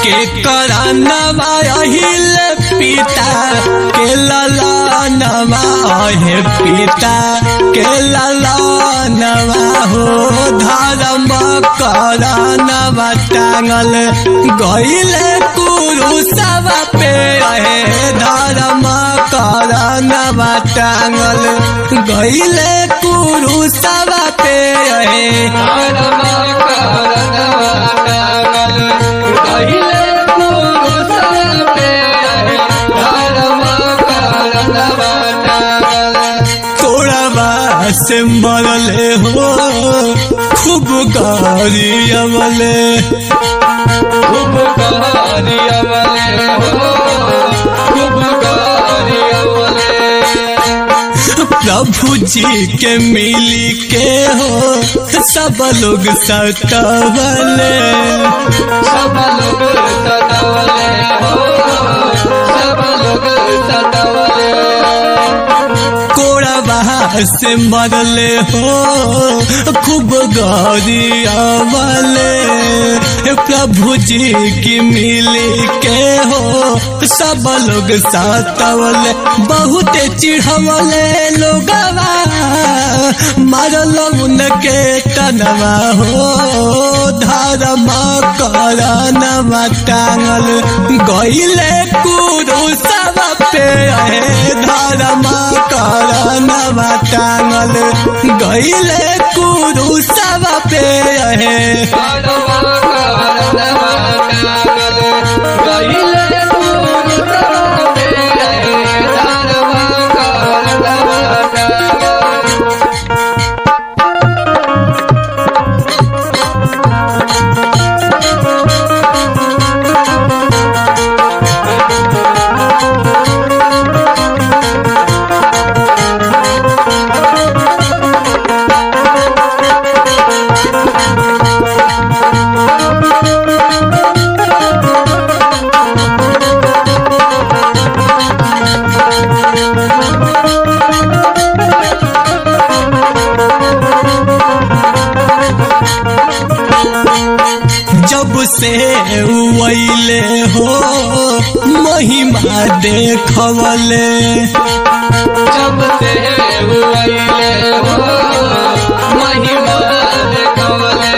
के करानवा अहिल पिता के ललनवा हे पिता के ललनवा हो धर्म करानवा टांगल गईले कुरुसव पे हे धर्म करानवा टांगल गईले कुरुसव पे हे तोड़वा से मरले हो खूब गारी अमले खूब गारी अमले हो खूब गारी अमले प्रभु जी के मिली के हो सब लोग सतवले सब लोग सतावले हो सब लोग सतावले कोड़वा से मरले हो खूब गौरी अवले प्रभु जी की मिली के हो सब लोग सातवले बहुत चिढ़वले लोगवा मरल उनके तनवा हो धर्म करनवा टांगल गईले कुरु सब पे है धर्म करनवा टांगल गईले कुरु सब पे है जब से वैले हो महिमा देखवले जब से हुआइले हो महिमा देखवले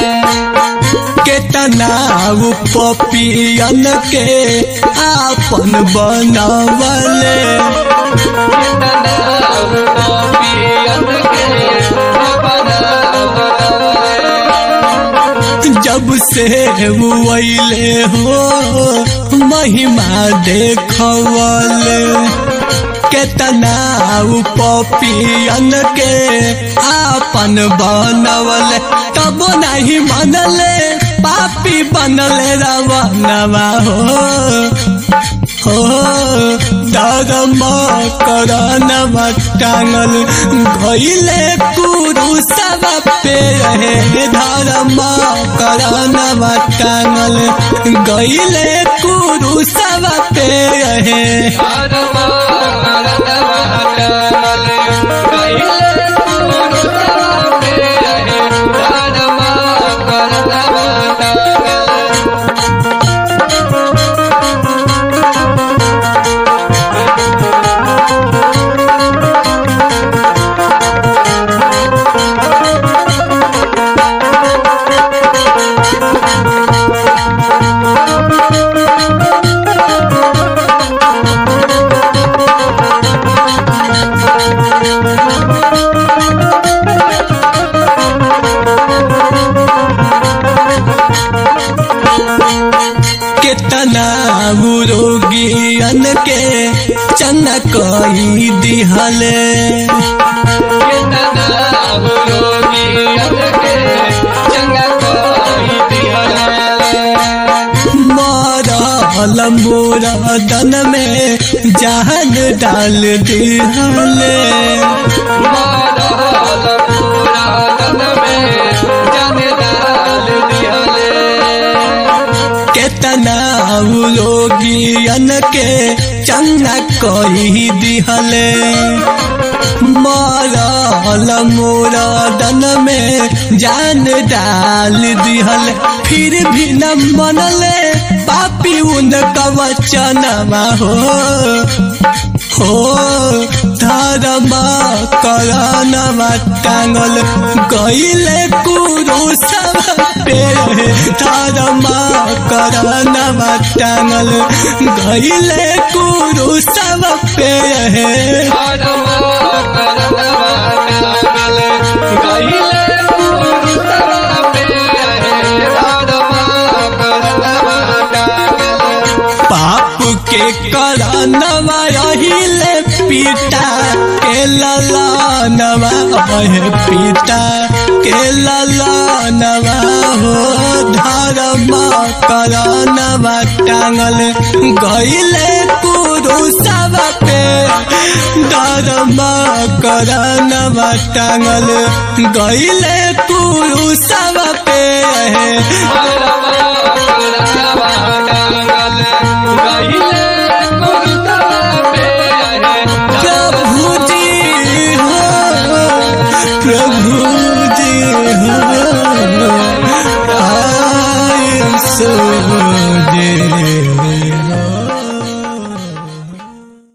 केतना उ पपियन के आपन बनवले कितना गोपियन के अपना बनवले जब से वैले हो महिमा देखवले केतना उ पपियन के आपन बनवले तब नहीं मनले पापी बनले रवनवा हो हो धर्म करनवा टांगल गईले कुरु सब पे रहे धर्म करनवा टांगल गईले कुरु सब पे रहे केतना रोगियन के चनक दिहले मरल मोरदन में जान डाल दिहले केतना रोगियन के चंगा कही दिहले मरल मोरदन में जान डाल दिहले फिर भी न मनले पापी उनका वचनमा हो हो धर्म करनमा टांगल गईले कुरु सब पे धर्म करनमा टांगल गईले कुरु सब पे पाप के करनवा रहिले पिता के ललनवा है पिता के ललनवा हो धर्म करनवा टांगल गईले कुरु सब पे धर्म करनवा टांगल गईले कुरु सब पे